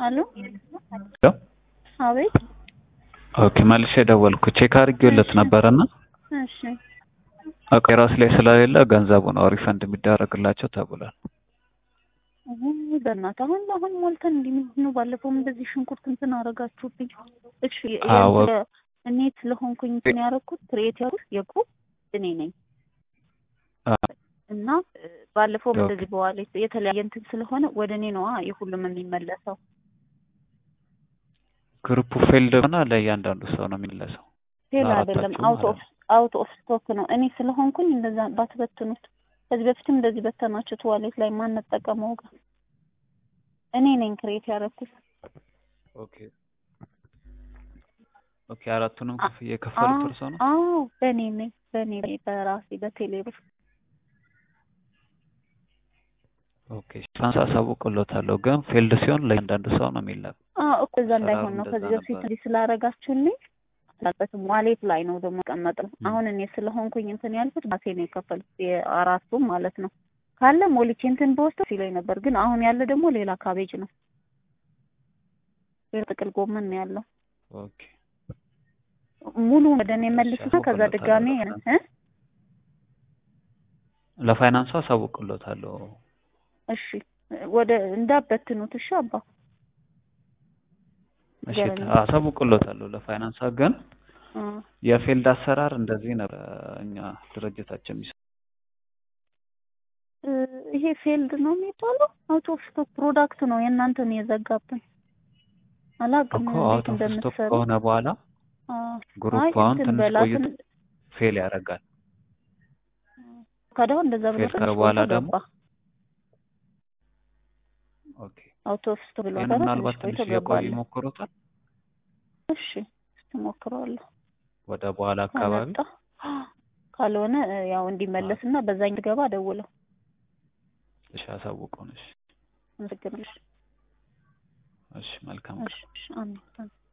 አሎ ሄሎ አቤት ኦኬ መልሼ ደወልኩ ቼክ አድርጌለት ነበረና እሺ ኦኬ ራስ ላይ ስለሌለ ገንዘቡ ነው ሪፈንድ የሚደረግላቸው ተብሏል። ውይ በእናትህ አሁን አሁን ሞልተን እንዲህ ምንድን ነው? ባለፈውም እንደዚህ ሽንኩርት እንትን አደረጋችሁብኝ። እሺ አዎ። የእንትን እኔ ስለሆንኩኝ እንትን ያደረኩት ክሬት ያደረኩት የግሩፕ እኔ ነኝ አ- እና እ፣ ባለፈውም ኦኬ። እንደዚህ በኋላ የተለያየ እንትን ስለሆነ ወደ እኔ ነዋ የሁሉም የሚመለሰው። ግሩፑ ፌልድ ሆና ለእያንዳንዱ ሰው ነው የሚመለሰው። ፌል ለአራታችሁ አይደለም አውት ኦፍ ማለት አውት ኦፍ ስቶክ ነው። እኔ ስለሆንኩኝ እንደዛ ባትበትኑት። ከዚህ በፊትም እንደዚህ በተናችሁት ዋሌት ላይ ማንጠቀመው ጋር እኔ ነኝ ክሬት ያደረኩት። ኦኬ ኦኬ አራቱንም አ- ክፍያ የከፈሉት አዎ እርሶ ነው? አዎ፣ በእኔ ነኝ በእኔ በራሴ በቴሌ ብር ኦኬ ፋንስ አሳውቅሎታለሁ፣ ግን ፌልድ ሲሆን ለእያንዳንዱ ሰው ነው የሚላክ። አዎ እኮ እዛ እንዳይሆን ነው። አሰራሩ ከዚህ እንደዛ በፊት ነበር። እንዲህ ስላደረጋችሁልኝ አላበትም ዋሌት ላይ ነው ደግሞ ቀመጥም። ም። አሁን እኔ ስለሆንኩኝ እንትን ያልኩት ባሴ ነው የከፈልኩት የአራቱም ማለት ነው። ካለ ሞልቼ እንትን በወስደው ሲለኝ ነበር፣ ግን አሁን ያለ ደግሞ ሌላ ካቤጅ ነው፣ ሌላ ጥቅል ጎመን ነው ያለው። ኦኬ ሙሉ ወደ እኔ መልስና ከዛ አሳውቅሎታለሁ ድጋሜ ለፋይናንስ እ ለፋይናንሱ አሳውቅሎታለሁ። እሺ ወደ እንዳበትኑት እሺ አባ እሺ ንገረኝ። አሳውቅሎታለሁ ለፋይናንስ ግን እ የፌልድ አሰራር እንደዚህ ነበር እኛ ድርጅታችን የሚሰ እ ይሄ ፌልድ ነው የሚባለው። አውት ኦፍ ስቶክ ፕሮዳክት ነው የእናንተን የዘጋብን። አላውቅም እኮ እንዴት አውት ኦፍ ስቶክ እንደምትሰሩ። ከሆነ በኋላ አ፣ ግሩፕ አይ አሁን እንትን ትንሽ በላትን ቆይቶ ፌል ያደርጋል። ከዳው እንደዛ ብሎ ፌል ትንሽ ካረ በኋላ ቆይቶ ደግሞ ገባ። ኦኬ አውት ኦፍ ስቶክ ብሎ ይህን ነበረ ምናልባት ትንሽ ትንሽ ቆይቶ እየቆዩ ገባለ። ይሞክሩታል። እሺ እሞክረዋለሁ ወደ በኋላ አካባቢ ከመጣ ካልሆነ እ፣ ያው እንዲመለስና በዛኝ ገባ ደውለው እሺ አሳውቁን። እሺ አመሰግናለሁ። እሺ መልካም እሺ እሺ፣ አሜን አሜን።